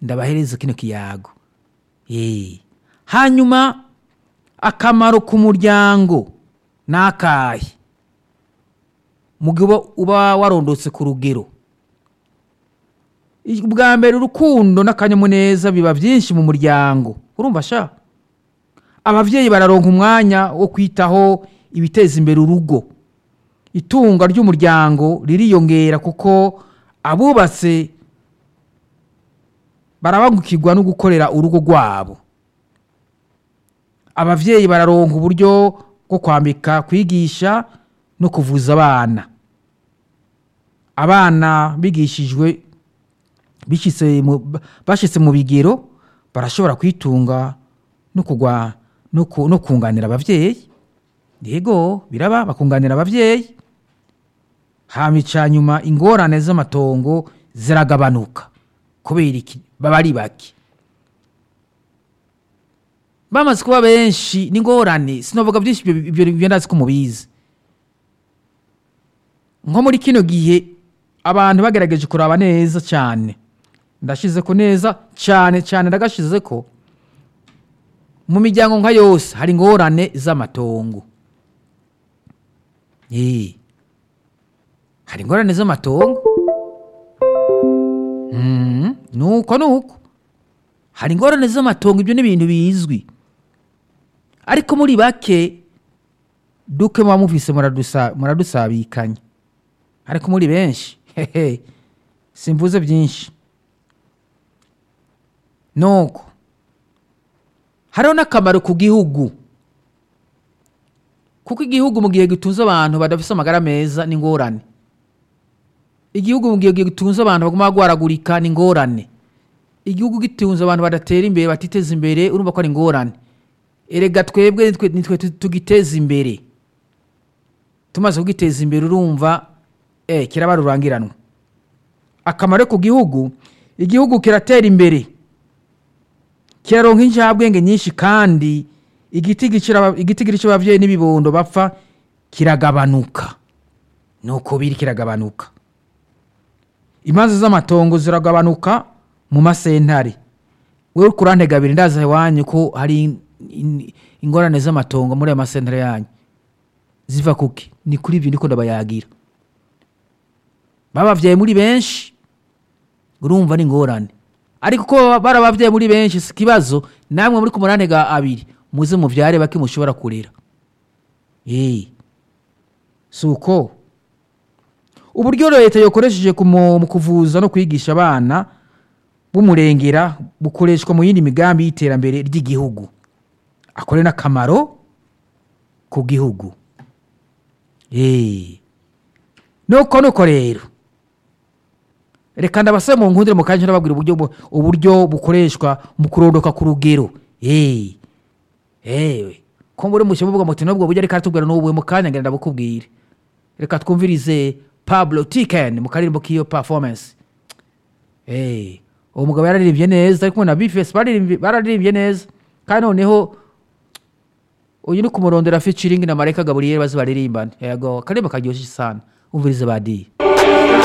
ndabahereza kino kiyago Eh. hanyuma akamaro ku muryango ni akahe mu gihe uba- uba warondotse ku rugero bwa mbere urukundo n'akanyamuneza biba byinshi mu muryango urumva sha ababyeyi bararonka umwanya wo kwitaho ibiteza imbere urugo itunga ry'umuryango ririyongera kuko abubatse barabangukirwa no gukorera urugo rwabo ababyeyi bararonka uburyo bwo kwambika kwigisha no kuvuza abana abana bigishijwe bishitse mu- bashitse mu bigero barashobora kwitunga no kugwa no ku- no kunganira ababyeyi yego biraba bakunganira ababyeyi hamica nyuma ingorane z'amatongo ziragabanuka kubera iki baba ari bake bamaze kuba benshi n'ingorane sinavuga byinshi ibyo- ibyo ibyo ndazi ko mubizi nko muri kino gihe abantu bagerageje kuraba neza cyane ndashize ko neza cyane cyane ndagashize ko mu miryango nka yose hari ingorane z'amatongo Eh. hari ingorane z'amatongo Mm, nuko nuko hari ingorane z'amatongo ibyo ni ibintu bizwi ariko muri bake duke muba mufise muradusa- muradusabikanya ariko muri benshi hehe simvuze byinshi nuko hariho n'akamaro ku gihugu kuko igihugu mu gihe gitunze abantu badafite amagara meza ni ingorane igihugu mu gihe gitunze abantu baguma bagwaragurika ni ingorane igihugu gitunze abantu badatera imbere batiteza imbere urumva ko ari ingorane erega twebwe nitwe nitwe tu- tugiteza imbere tumaze kugiteza imbere urumva eh, kiraba rurangiranwa akamaro ku gihugu igihugu kiratera imbere kiraronka injabwenge nyinshi kandi igiti igitigiri cy'ababyeyi n'ibibondo bapfa kiragabanuka nuko biri kiragabanuka imanza z'amatongo ziragabanuka mu masentare wewe kurantega abiri ndaza iwanyu ko hari in- in- ingorane z'amatongo muri aya masentare yanyu ziva kuki ni kuri ibyo ndiko ndabayagira babavyaye muri benshi urumva ni ingorane ariko ko barabavyaye muri benshi si ikibazo namwe muri ku murantega abiri muze muvyare bake mushobora kurera Eh. si uko uburyo leta yakoresheje ku mu mu kuvuza no kwigisha abana b'umurengera bukoreshwa mu yindi migambi y'iterambere ry'igihugu akore n'akamaro ku gihugu Eh. nuko nuko rero reka ndabasaba mu nkundire mu kanya nababwira uburyo bu- uburyo bukoreshwa mu kurondoka ku rugero Eh. ewe ko muri mushya muvuga muti nubwo buryo reka tubwira n'ubu mu kanya ngenda ndabukubwire reka twumvirize pablo tiken mu karirimbo k'iyo performance Eh, uwo mugabo yararirimbye neza ariko na bifesi baririmbye- bararirimbye neza kandi noneho uyu ni kumurondera featuring na mareka gaburiyeri bazi baririmbane yego akaririmbo karyoshye sana umvirize badiye